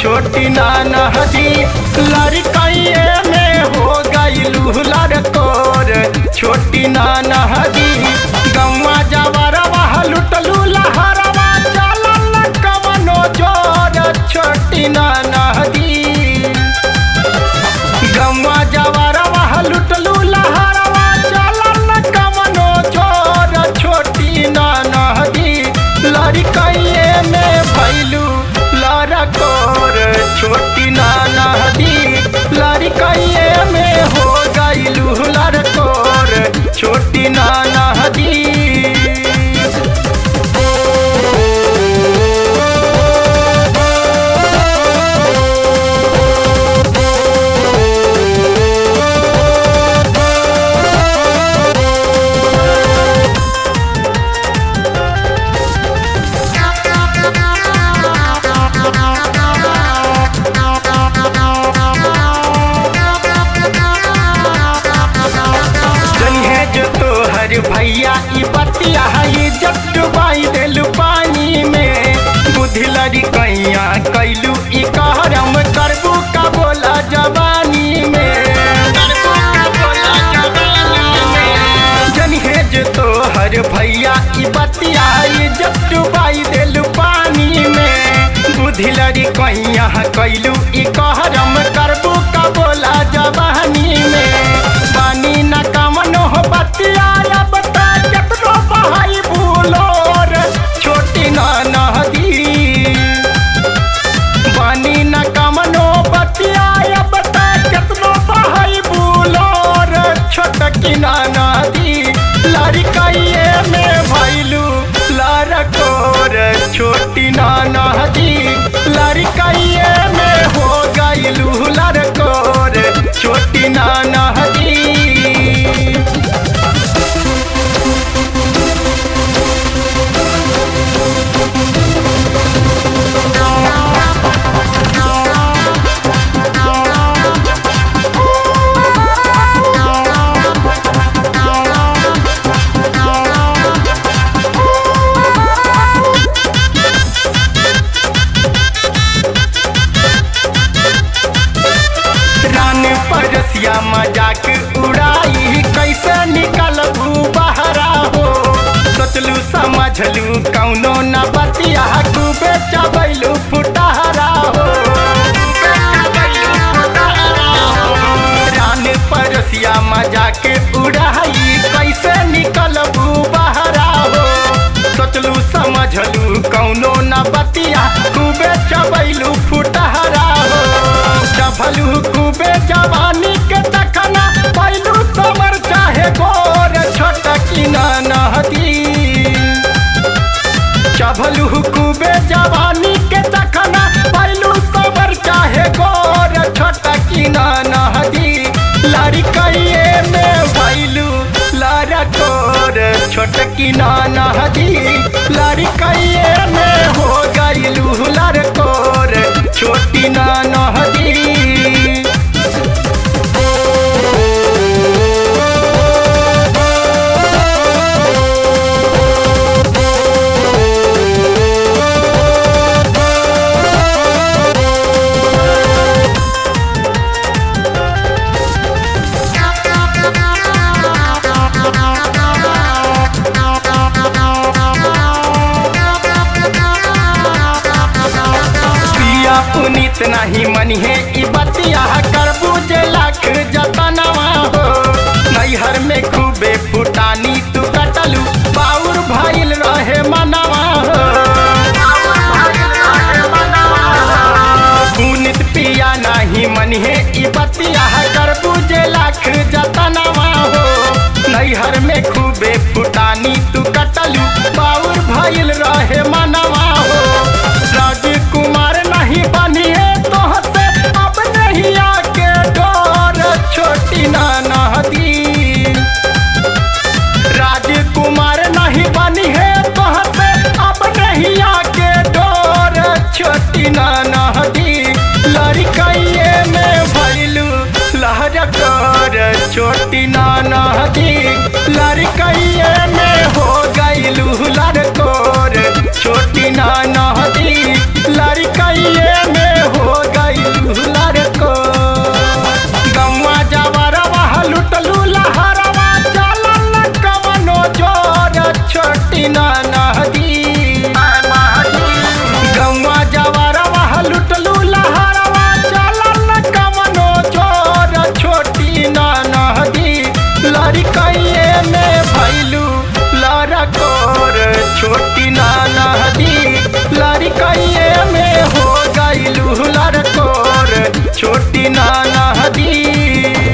छोटी नाना हदी लड़कइए में हो गईलू लड़कोर छोटी नाना हदी गौवा जवरवा लुटलू लहरवा चलल कवनो जोर छोटी नाना हदी गौवा जवरवा लुटलू लहरवा चलल कवनो जोर छोटी नाना हदी लड़कइए में भैलू लड़कोर छोटी नाना हदी लड़कइए में हो गईलू लड़कोर छोटी नाना हदी जनिहे जो तोहर भैया ई बतिया है जब डुबाई देलू पानी में बुद्धि लड़ी कैया कैलू ई कहरम करबू का बोला जवानी में जनिहे जो तोहर भैया ई बतिया है जब डुबाई देलू पानी में बुद्धि लड़ी कैया कैलू ई कहरम करबू का बोला जवानी में पानी न कमनो हो बतिया अब तक केतनो बहाई भूलोर छोटी ना नदी पानी न कमनो बतिया अब तक केतनो बहाई भूलोर छोटकी ना नदी लड़कइए में भैलू लड़कोर छोटी ना नदी लड़कइए में हो गईलू लड़कोर छोटी ना नदी रान परसिया मजाक उड़ाई कैसे निकलबू बहरा हो सोचलू समझलू कौनो न बतिया खूबे चबैलू फुटहरा हो रान परसिया मजाक उड़ाई कैसे निकलबू बहरा हो सोचलू समझलू कौनो न बतिया खूबे चबैलू फुटहरा हो चभलू खूबे जवानी के तखना पैलू समर चाहे गोर छोटकी ना नहदी चभलू खूबे जवानी के तखना पैलू समर चाहे गोर छोटकी ना नहदी लड़कइए में भैलू लड़कोर छोटकी ना नहदी लड़कइए में हो गईलू लड़कोर छोटी ना नहदी पिया पुनीत नहीं मनिहे ई बतिया करबू जे लाख जतनवा हो नैहर में खूबे फुटानी तू कटलू बाउर भइल रहे मनवा हो पुनीत पिया नहीं मनिहे ई बतिया करबू जे लाख जतनवा हो नैहर में खूबे फुटानी तू कटलू बाउर भइल रहे मनवा हो राजकुमार नहीं बनिए तो से अब नहीं आके डोर छोटी ना नदी नदी लड़कइये में हो गईलू लड़कोर छोटी ना नदी